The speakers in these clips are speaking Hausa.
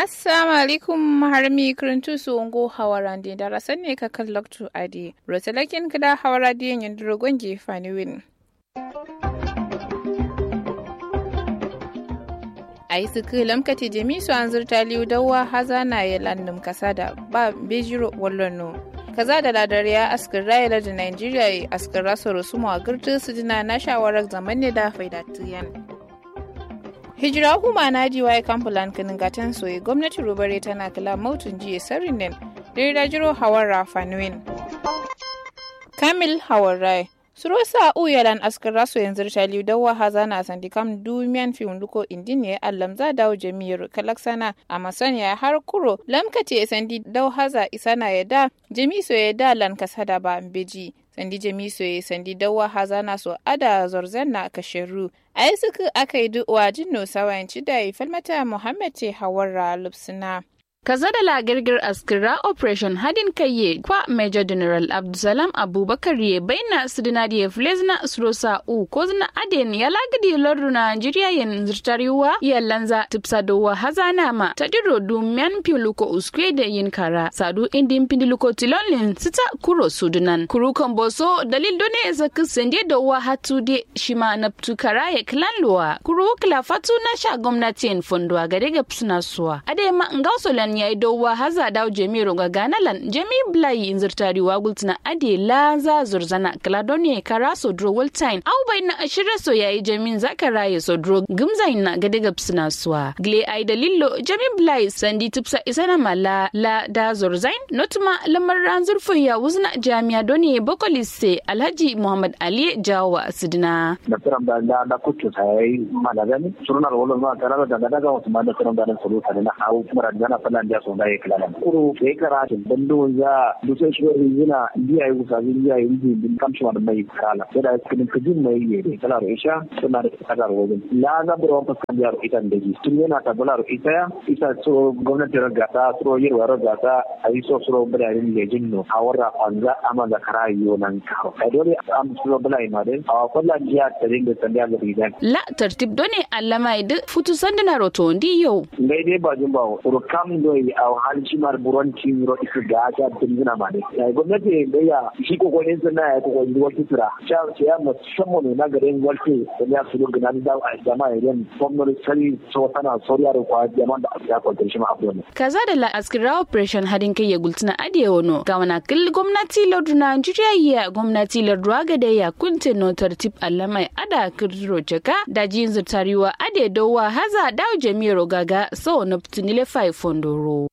assalamu alaikum harmi kirintu su ungo hawarandi da rasan ne ka kallaktu adi rotalakin kada hawaradi yin drogon gefani win a yi suku lamkati jami su an zurta liyu dawa haza na yi landum kasa da ba bejiro wallon kaza da ladariya askar rayala da nigeria yi askar rasa rusumu a girtu su jina na shawarar zaman ne da faidatiyan hijira huma na ji waye kamfulan kinin gatan soye gwamnati rubare tana kula mautun jiya sarin nen da jiro hawar rafanuin kamil hawar rai surosa uyalan askar raso yanzu taliu dawa haza na sandi kam dumiyan fi hunduko indine allam za dawo jami'ar kalaksana a masaniya har kuro lamkati ya sandi dau haza isana ya da jami so ya da lan kasada ba beji sandi jami so ya sandi dawa haza na so ada zorzan na kasheru a yi suka aka yi du'uwa jinno sawayanci da ya falmata muhammad ce hawarra lupsina kaza da lagirgir askira operation hadin kayye kwa major general abdulsalam abubakar ye baina sidinadi ye flezna surosa u ko zina aden ya lagidi lordu nigeria yen zirtariwa ya lanza tipsa dowa hazana ma tadiro dumyan piluko uskwe da yin kara sadu indin pindiluko tilolin sita kuro sudunan kuru komboso dalil done zaka sende dowa hatu de shima naptu kara ye klanluwa kuru kila fatu na sha gwamnatin fondwa gade ga psuna suwa ade ma ngausolan ya yi dowa haza daw jemi ronga ganalan jemi blai inzirtari wa gultina ade la za zurzana kladone karaso dro waltine au bai na ashira so yayi jamin zakara ya so dro gimza na gade gapsina suwa gle ai dalillo jemi blai sandi tipsa isana mala la da zurzain notuma lamar ran zurfin ya wuzna jami'a doni bokolise alhaji muhammad ali jawa sidina da tiram da da da kutu sai malagani surunar wolo ma tarara da daga wasu ma da tiram da sulu tare na hawo kuma da na falan da so da ya kala kuro sai karatu bando za dusa shi yana biya yi kusa biya yi bin kamshi ma da mai kala sai da cikin kujin mai yi ne kala ro isha suna da kada ro wajen la za bura wa fasan da ro ita da ji tun yana ta bula ro ita ya isa so gwamnati raga ta so yi wa raga ta ayi so so bularin da jinno hawara kwanza ama da karayo nan kawo ai dole am so bulai ma dai a kullan jiya ta dinga tanda da rigan la tartib done allama idu futu sandana roto ndi yau ngai dai ba jin ba ro kam do yi a halci mar buranci ro isu da ta dingina ma dai ai gwamnati da ya shi kokorin sun na ya kokorin wata tura sha ce ya musamman ne na garin walke da ya su gina da a jama'a idan gwamnati sani so tana soriya da kwa jama'a da ya kwantar shi ma abu ne kaza da la askira operation hadin kai ya gultuna adiye wono ga wana kil gwamnati lardu Najeriya ya gwamnati lardu aga da ya kunte no tartib allamai ada kirro jaka da jin zutariwa ade dowa haza dawo jami'ar gaga so na tunile fai fondoro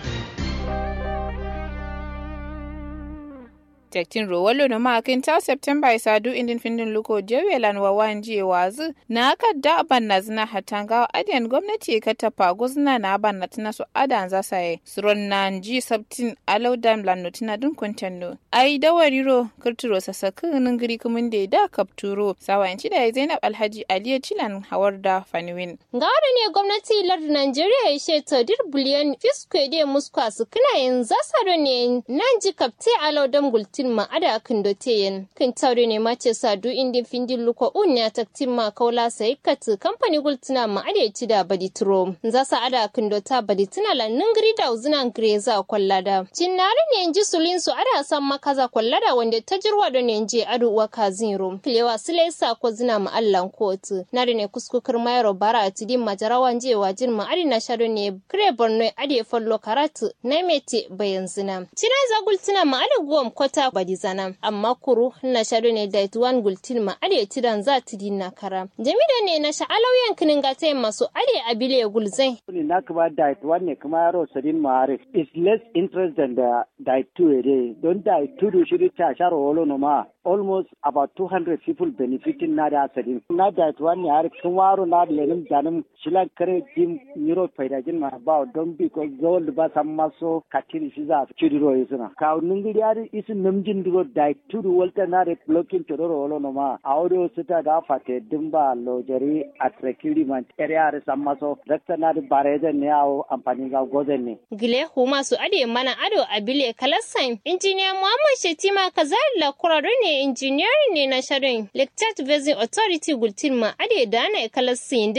tektin rowalo no makin ta september isa du indin findin luko jewelan wa wanje wazu na aka da banna zina hatanga adiyan gwamnati ka tafa guzna na banna tina su adan za saye suron na ji sabtin alau dam lan notina dun kuntanno ai dawariro kirtiro sasakin giri kumin da da kapturo sawayanci da zainab alhaji aliya cilan hawar da faniwin Gawar ne gwamnati lar Najeriya ya she tadir biliyan fiskwe de muskwa su kina yin zasaro ne nan ji kapte alau dam gultin ma ada kan doteyen kan taure ne ma ce sadu indin findin luko un ya taktin ma kaula sai kat kamfani gultina ma ada ci da baditro za sa ada kan dota baditina la ningri da uzina greza kwallada cinnari ne ji sulin su ada san makaza kwallada wanda ta jirwa da ne je adu wa kazin kilewa sile sa ko zina ma allan kotu nari ne kuskukar mayaro bara a tidin majarawan je wajin ma adi na shado ne kire borno ade follo karatu na mete bayan zina cina za gultina ma ada guwam kwata badi zana amma kuru na shado ne da tuwan gultin ma ade tidan za tidin na kara jami'a ne na sha'alau yankinin gata masu ade abile gulzai Ni na kuma diet one ne kuma yaro sadin mare is less interest than the diet two ere don diet two do shiri ta sharo wolo no ma almost about 200 people benefiting na da sadin na diet one ne har kun waro na da lenin janin shilan kare jim euro faidajin ma ba don because gold ba san maso katiri shi za su ro yisuna ka nungiri har isin namjin duro diet two do walta na da blocking to ro wolo no ma audio sita da fate dimba lojari at recruitment area har san maso dakta na da barejan ne yawo amfani ga gozen ne. Gile huma su ade mana ado a bile kalassan. Injiniya Muhammad Shetima Kazarla Kurado ne injiniyar ne na sharon Lecture Basin Authority Gultin ma ade da ana kalassin din.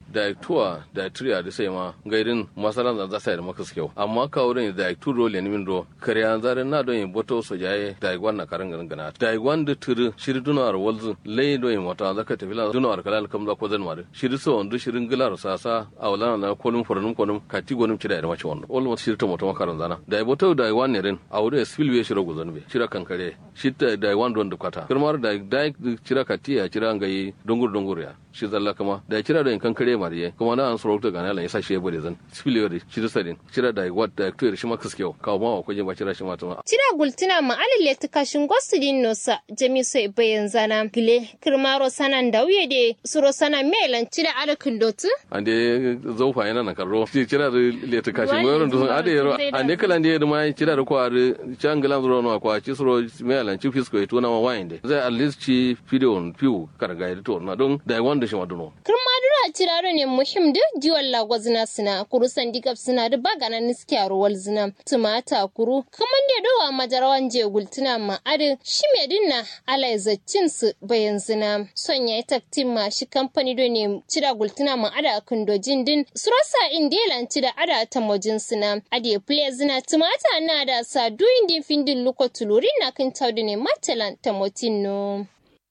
da tuwa da triya da sai ma gairin masalan da za sai da maka kyau amma ka wurin da tu role ne min do kariya zare na do yin boto so jaye da igwan na karan garan gana da igwan da turu shiri dunar walzu lay do yin mota zaka tafi la dunar kalal kam da ko zan mare shiri so ondu shirin gilar sasa awla na kolum fornum konum kati gonum cida da mace wannan almost shiri to mota makaran zana da boto da igwan ne rin awure spillway shiro gozan be shira kankare shitta da igwan don dukata kirmar da da cira katiya cira ngai dongur dongur ya shi zalla kama da cira da kan kare mariye kuma na an sorokta ga nalan yasa shi ya bude zan spillway shi da sadin cira da igwan da to shi maka skew kawo ma ko ba cira shi ma tuma Cira gultuna ma alile tukashin gosudin nosa jami so bayan zana gile kirmaro sanan da wuye de suro sana melan cira alakin dotu ande zaufa yana na karro ci cira da le tukashi mo yoron dun ade yero ande kala ande ma cira da kwa da changala zuro no kwa ci suro melan ci fisko to na ma winde zai at least ci video piu karga da to na don da wanda shi maduno kirmadura ciraro ne muhim da jiwon lagwazina suna kuru sandigab suna da bagana niskiya ruwal zina tumata kuru kaman da dawa majarawan je gultuna ma adi shi me dinna ala zaccin su bayan zina son ya taktin ma shi kamfani do ne cira gultuna ma ada kan dojin din surasa indelan cida ada ta mojin suna adi play zina tumata na da sa duyin din findin luko tuluri na kan taudu ne matalan ta motin no.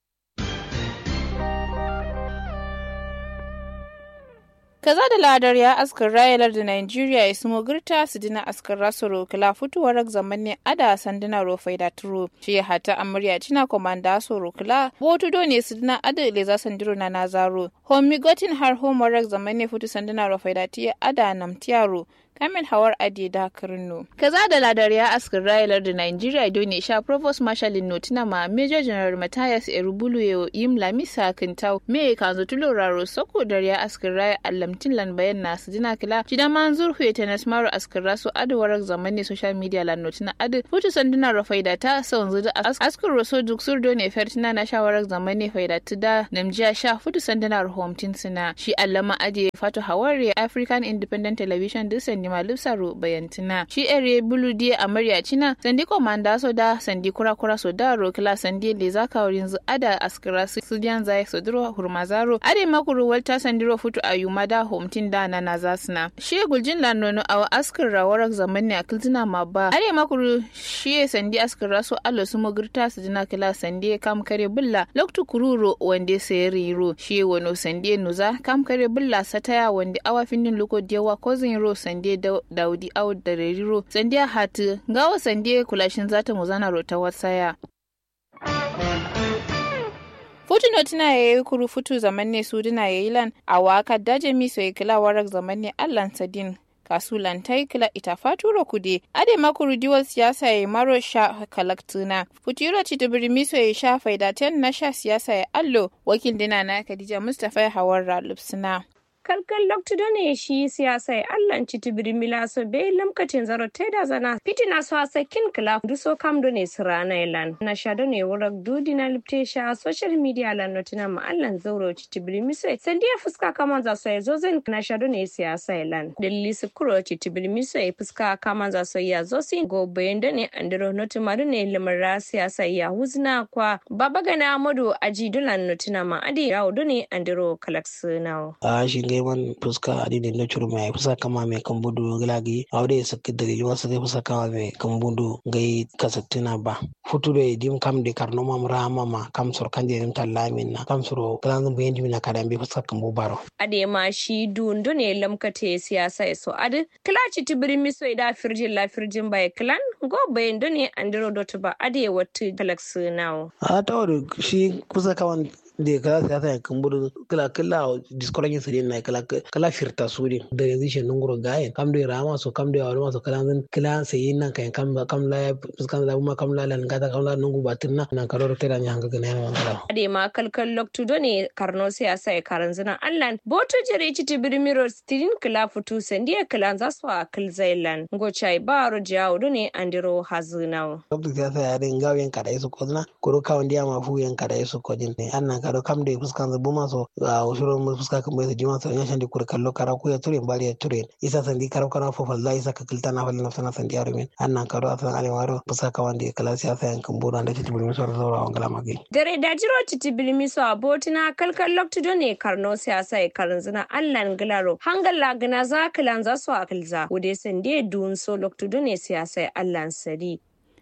kaza da ladar ya askar rayalar da Nigeria ya sumo girta su dina askar rasoro kala fitowar zamanin ada sanduna rofai da turo shi ya hata amurya cina komanda soro kala botu do ne su dina ada le za sandiro na nazaro homi gotin har homework zamanin fitu sanduna rofai da tiya ada namtiyaro Kamil Hawar Adi da Kirno. Kaza da ladar ya askar rayalar da Nigeria do ne sha Provost Marshal Notina ma Major General Matthias Erubulu yo yim lamisa kintau me kanzo tuloraro soko da ya askar raya allamtin lan bayan na su dina kila jida manzur huye tenas maro askar rasu adawarar zamani social media lan notina adu futu sanduna ro faida ta son zuda askar roso duk sur do ne fertina na shawarar zamani faida da namjiya sha futu sanduna ro homtin sina shi allama adi fatu hawari African Independent Television dusan Nima Lipsaro bayantina. Shi ere bulu die amarya cina sandi komanda so da sandi kura kura so da rokila sandi le zaka wurin zu ada askira su diyan zai so duro hurmazaro. Ade makuru walta sandiro futu ayuma da homtin da na nazasna. Shi guljin lanono awa askir rawarak zamanni a kiltina ma ba. Ade makuru shi sandi askira so allo su mogirta su dina kila sandi kam kare bulla loktu kururo wande sayari ro. Shi wano sandi nuza kam kare bulla sataya wande awa findin loko diyawa kozin ro sandi daudi au da reriro sandiya hatu gawa sandiya kulashin zata muzana rota wasaya Futuno tana ya yi kuru futu zaman ne su dina ya yi lan a waka daje miso ya kila warak zaman ne allan sadin kasulan ta kila ita fatura kude ade makuru diwal siyasa ya maro sha kalaktuna futuro citibiri miso ya sha faidaten na sha siyasa ya allo wakil dina na kadija mustapha ya hawar ralupsuna. kalkal loktudo ne shi siyasa e allah citibiri milaso be lamkatin zaro teda zana pitina so asa kin kala duso kam do ne sirana elan na shado ne wurak dudi na lipte sha social media lan notina ma allah zauro citibiri miso sandiya fuska kama za so e zozen na shado ne siyasa elan dalili su kuro citibiri miso e fuska kama za so ya zosin go bayendo ne andiro notima do ne lamara siyasa ya huzna kwa babagana amadu aji dulan notina ma adi yawo do ne andiro kalaksunawo a shi man fuska adini no churu mai fuska kama mai kambudu gilagi awde sakki dali wasa ke fuska kama mai kambudu gai kasattina ba futu do dim kam de karno mam rama ma kam sor kanje nim tallamin na kam soro kalan bayin dim na kadan be fuska kambu baro ade ma shi dundu ne lamkate siyasa so ade klachi tibiri miso ida firjin la firjin bai klan go bayin do ne andiro dot ba ade watu galax now a tawar shi kusa kawan de kala siyasa ya kamburu kala kala diskola yin sirrin na kala kala firta suri da yanzu shi nunguro gayen kam de rama so kam de awalma so kala zan kala sayin nan kan kam kam la fuskan da kuma kam la lan gata kam la nungu batin na nan karo tera nya hanga gane na kala ade ma kalkal loktu do ne karno siyasa ya karan zina allan boto jere ci tibirmiro stirin kala futu sandiya kala za su a kal zailan go chai baro jawo do ne andiro hazinawo loktu siyasa ya den gawen kada isu kozna kuro kawon dia ma fu yan kada isu kodin ne annan kado kam da fuskan zabu maso a ushuro mu fuska kan bai jima so yashan di kur kallo kara ku ya ture bari ya ture isa sandi karo kana fo falla isa ka kilta na falla nafsana sandi yaro min annan kado asan ale waro fuska ka wandi kala siyasa yan kan buru da titi bulmi so zaura wangala magi dare da jiro titi bilmi so abotina kalkal lokti do ne karno siyasa e karanzuna allan gilaro hangalla gina za kilan za su akilza wude sande dun so lokti do ne siyasa e allan sadi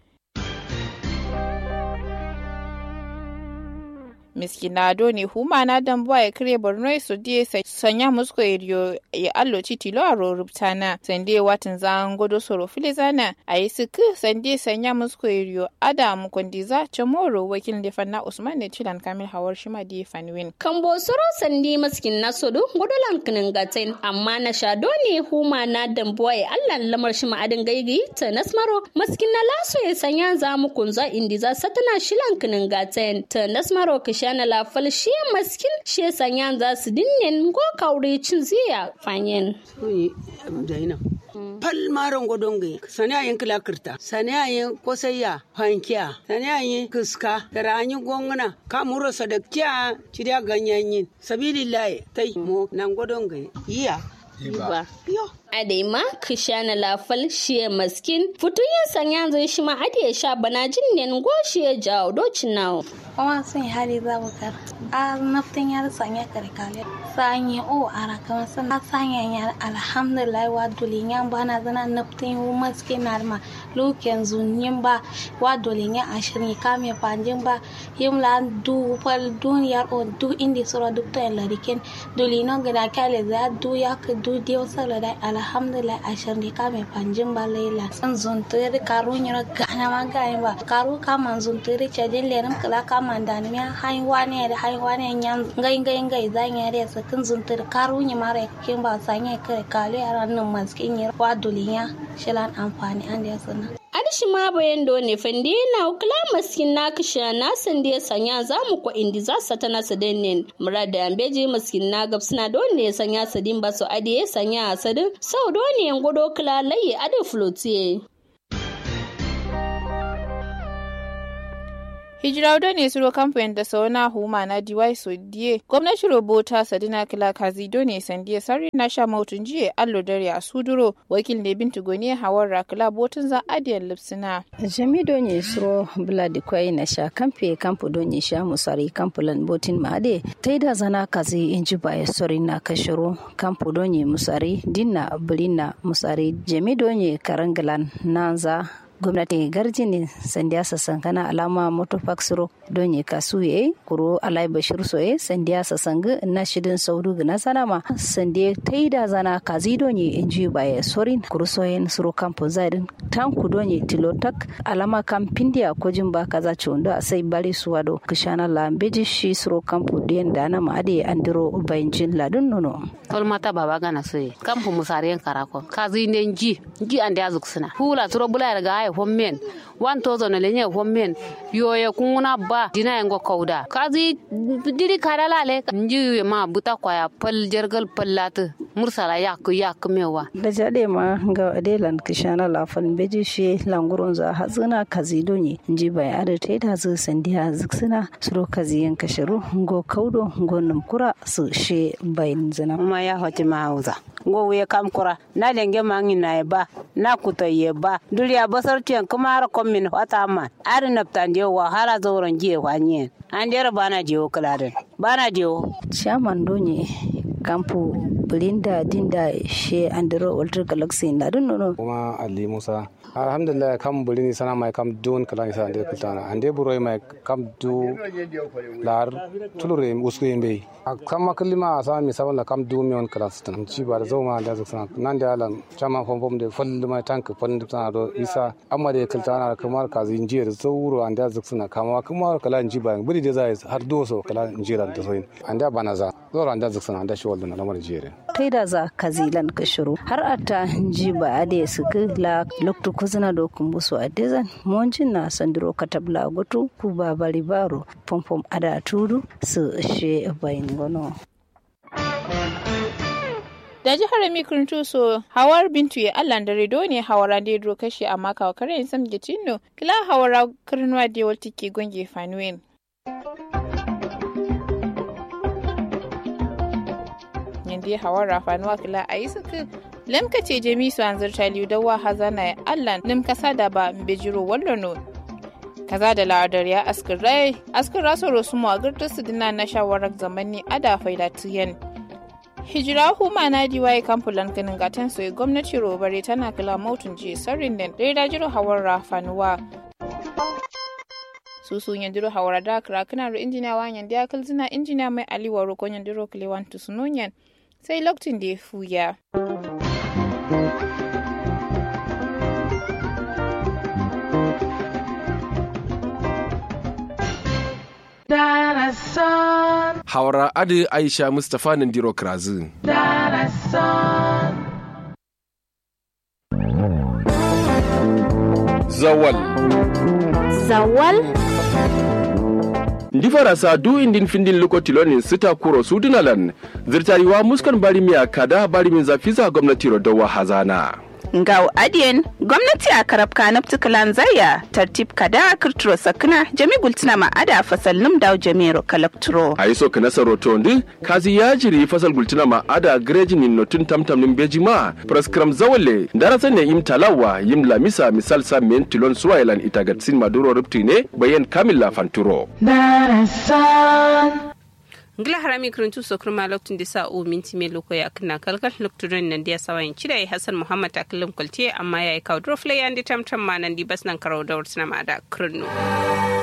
miskinado ne huma na dambuwa ya kire borno su die sanya musko iriyo ya allo tilo a rorubtana sande watan zan godo soro filizana a yi suku sande sanya musko iriyo adam kondiza chamoro wakil da fanna usman ne tilan kamil hawar shima di fanwin kambo soro sandi maskin na sodo godolan kinin gatain amma na shado ne huma na dambuwa ya allan lamar shima adin gaigi ta nasmaro maskin na laso ya sanya za mu kunza indiza satana shilan kinin gatain ta nasmaro kisha shana lafal shi maskin shi sanyan za su dinnen go kaure cin ziya fanyen. Zainab. Pal maron godonge sani ayin kilakirta sani ayin kosayya fankiya sani ayin kiska tara anyi gongana kamuro sadakkiya cidiya ganyanyin sabilillahi tai mo nan godonge iya Iba. Yo. Adaima kishana lafal shiye maskin futuyin sanya zai shi ma ade sha bana jin ne go shiye jawo docin nawo. Kuma sun hali za mu kar. A naftin yar sanya karkale. Sanya o ara kama sun sanya yar alhamdulillah wa dulin bana zana naftin yu maskin narma luken zunyin ba wa dulin ashirin kame panjin ba yimla du fal duniyar o du indi sura duk ta larikin dulino gida kale za du ya du dio sala da alhamdulillah ashir ni kame panjin ba leila san zuntiri karu nyiro gana ma gani ba karu kama zuntiri chadin lerim kala kama dani mi hai wane da hai wane nyan ngai ngai ngai zanya re sa kin zuntiri karu nyi mare kin ba sanya kare kalu yaran nan maskin yir wa dulinya shilan amfani an da sana adishi ma bayan do ne fande na kula maskin na kisha na sande sanya za mu ko indi za sa tana sadin murada ambeji maskin na gab suna do ne sanya sadin ba su adiye sanya sadin sau do ne godo kula layi ade flotiye hijiraudo ne suro kamfanin da sauna huma na diwai so die gwamnati robota sadina kila kazido ne sandiya sarri na sha mautun jiye allo dare a suduro wakil ne bintu goni hawar rakila botun za adiyar lipsina jami donye suro bula di kwai na sha kamfe kampu donye sha musari kampu lan botin maade taida zana kazi inji baya sori na kashiro kampu donye musari dinna bulina musari jami donye karangalan nanza gwamnati garjini sandiya sasankana alama moto faksiro don yi kasu ye kuro alai bashir so ye sandiya sasanga na shidin saudu gina sanama sandiya taida zana kazi don yi inji baye sorin kuro soyen suro kampo zaidin tanku don yi tilotak alama kampindiya ko jin ba kaza chondo a sai bari suwado kishana lambeji shi suro kampo den dana ma ade andiro bayanjin ladun nono tolmata baba gana soye kampo musariyen karako kazi nen ji ji ande azuksuna hula suro bula ga ay hommen wan tozo na lenye hommen yoye kunguna ba dina yango kauda kazi diri kadala le nji ma buta kwaya pal jergal pallatu mursala yak yak mewa da jade ma ga adelan kishana lafan beji she langurun za hazuna kazi donye nji bai ada te da zu sandiya ziksuna suro kazi yan kashiru ngo kaudo ngo numkura su she bayin zina ma ya hoti ma hauza ngo wuye kam kura na lenge mangi na ba na kuto ye ba duriya basar tiyan kuma har komin wata man ari naptan je wa hala zoron je wa nyen an dera bana je o kaladen bana je o chairman donye kampu Belinda Dinda she Andro Walter Galaxy na dun nono. Kuma Ali Musa. Alhamdulillah kam bulini sana mai kam dun kala isa ande kultana. Ande buroi mai kam du lar tulure usku yembe. Kam makalima asa mi sabala kam du mi on kala stan. Ci ba da zoma da zaksan. Nan da alan chama fom fom de fol mai tank fol de tana do isa amma de kultana kamar kazi injiyar zauro ande zaksan kama kuma kala inji ba buri de zai har doso kala injira da soyin. Ande bana za. Zoro ande zaksan ande shi waldan lamar jere. taida za kazilan ka shiru har ata ji ba ade su la loktu kuzina do kumbusu adezan monjin na sandiro katabla gotu ku ba bari baro pompom ada tudu su she bayin gono da jihar mikirin so hawar bintu ya allan da redo ne hawara da ya kashe amma kawo kare yin sam gicino kila hawara kirnuwa da yawar tike gonge fanuwen sandi hawan rafanuwa kila a yi suka lamka ce jami su an zirta liyu dawa hazana ya allan nim kasa da ba mbejiro wallono kaza da la'adar ya askir rai askir raso rosu mu a girtar su dina na shawarar zamani ada faida tiyan hijira huma na diwaye kamfulan ganin gatan soyi gwamnati robare tana kila mautun ji sarrin da ɗaya dajiro hawan rafanuwa susu yandiro hawara da kra kana ro injiniya wa yandi akal zina injiniya mai aliwa ro ko yandiro kle wan tu sununyan sai lokacin da ya fuya Hawara Adi Aisha Mustapha Nandiro Krazu. Zawal. Zawal. ndi farasa du indin findin lokotilonin sita kuro sudunalan zirtariwa muskan barimiya kada barimin zafiza gwamnati rodowa hazana Ngau adiyen gwamnati a karabka na ptikalan zaya tartib kada kirturo sakna jami gultina ma ada fasal num daw jamiro kalakturo. a yi so kana saroto ndi kazi ya jiri fasal gultina ma ada greji nin notun tamtam nin beji ma praskram zawale darasa ne im talawa yim lamisa misal sa men tilon suwailan itagatsin maduro rupti ne bayan kamila fanturo ngila harami kiruntu sokru ma lokacin da sa o minti me loko ya kana kalkal lokacin nan da sawa yin cire hasan muhammad akalin kwalti amma yayi kawo drofle ya ndi tamtam ma nan di bas nan karo da wutsina ma da kirnu